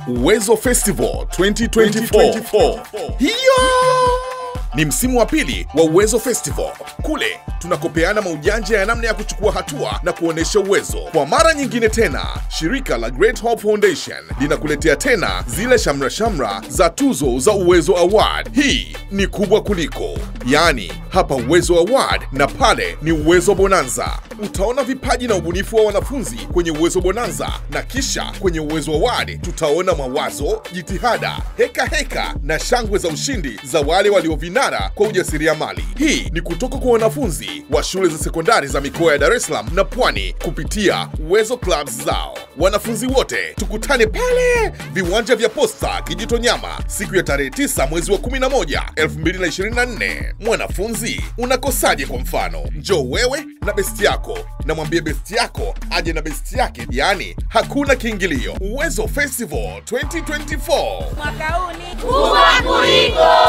Uwezo Festival 2024. Hiyo ni msimu wa pili wa Uwezo Festival. Kule tunakopeana maujanja ya namna ya kuchukua hatua na kuonyesha uwezo. Kwa mara nyingine tena, shirika la Great Hope Foundation linakuletea tena zile shamra shamra za tuzo za Uwezo Award. Hii ni kubwa kuliko, yaani hapa Uwezo Award na pale ni Uwezo Bonanza. Utaona vipaji na ubunifu wa wanafunzi kwenye Uwezo Bonanza, na kisha kwenye Uwezo Award tutaona mawazo, jitihada, heka heka na shangwe za ushindi za wale waliovinara kwa ujasiriamali. Hii ni kutoka kwa wanafunzi wa shule za sekondari za mikoa ya Dar es Salaam na Pwani kupitia Uwezo Clubs zao. Wanafunzi wote tukutane pale viwanja vya Posta Kijitonyama siku ya tarehe 9 mwezi wa 11 2024. Mwanafunzi, unakosaje? Kwa mfano, njoo wewe na besti yako na mwambie besti yako aje na besti yake, yaani hakuna kiingilio. Uwezo Festival 2024 mwaka huu ni kubwa kuliko